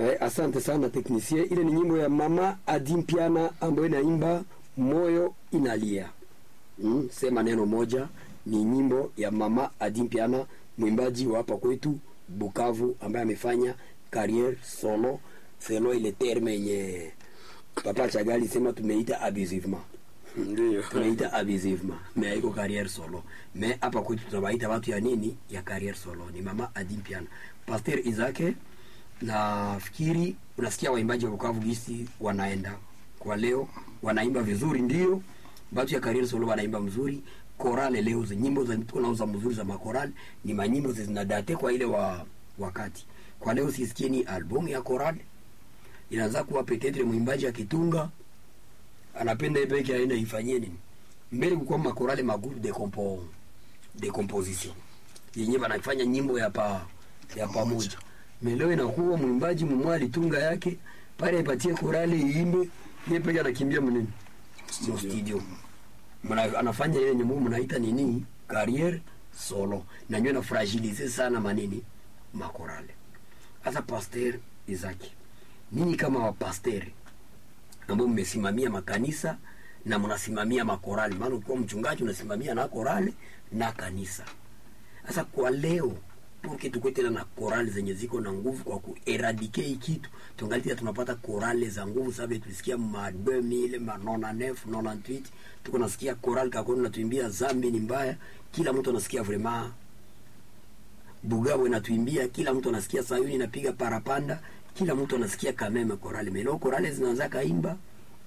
Eh, asante sana teknisie. Ile ni nyimbo ya mama Adimpiana ambayo inaimba moyo inalia. Mm, sema neno moja ni nyimbo ya mama Adimpiana, mwimbaji wa hapa kwetu Bukavu, ambaye amefanya carrière solo selo ile terme yenye Papa Chagali sema tumeita abusivement Ndio. tunaita abusivement mais haiko carrière solo mais hapa kwetu tunawaita watu ya nini ya carrière solo ni mama Adimpiana Pasteur Izake nafikiri unasikia waimbaji wa Bukavu gisi wanaenda kwa leo wanaimba vizuri ndio watu ya carrière solo wanaimba mzuri korale leo zi nyimbo za tunauza mzuri za makorale ni manyimbo zinadate kwa ile wa wakati kwa leo sisikie ni album ya korale inaanza kuwa petetre mwimbaji akitunga anapenda yeye peke aende ifanyie nini mbele kukuwa makorale magroupe de compo de composition yenye banafanya nyimbo ya pa ya pamoja meleo inakuwa mwimbaji mumwe alitunga yake pale ipatie korale iimbe yeye peke anakimbia mnini mo studio Mna, anafanya ile nyimbo mnaita nini carrière solo na nyo na fragilize sana manini makorale sasa pasteur Izaki ninyi kama wapasteri ambao mmesimamia makanisa na mnasimamia makorali, maana ukiwa mchungaji unasimamia na korali na kanisa. Sasa kwa leo porque tukue tena na korali zenye ziko na nguvu kwa kueradike hii kitu, tungali tena tunapata korali za nguvu. Sababu tulisikia ma 2000 ma 99 98 tuko nasikia korali kakoni natuimbia zambi ni mbaya, kila mtu anasikia vraiment Bugabo inatuimbia, kila mtu anasikia Sayuni inapiga parapanda, kila mtu anasikia kameme korale melo korale zinaanza kaimba,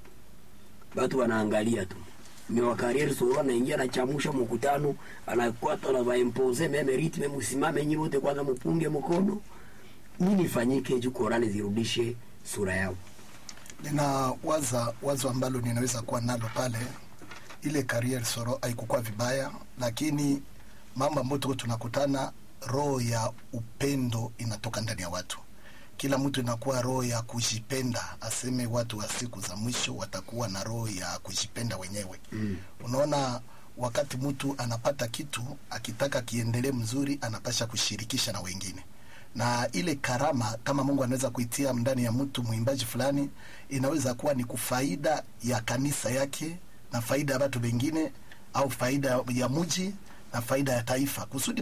watu wanaangalia tu mewa kariere soro anaingia anachamusha mkutano, anakwata na vaimpose meme ritme, msimame nyinyi wote kwanza, mpunge mkono. Nini ifanyike juu korale zirudishe sura yao? nina waza wazo ambalo ninaweza kuwa nalo pale ile career soro haikukuwa vibaya lakini mambo ambayo tuko tunakutana roho ya upendo inatoka ndani ya watu kila mtu inakuwa roho ya kujipenda aseme watu wa siku za mwisho watakuwa na roho ya kujipenda wenyewe mm. unaona wakati mtu anapata kitu akitaka kiendelee mzuri anapasha kushirikisha na wengine na ile karama kama Mungu anaweza kuitia ndani ya mtu mwimbaji fulani, inaweza kuwa ni kufaida ya kanisa yake na faida ya watu wengine, au faida ya mji na faida ya taifa, kusudi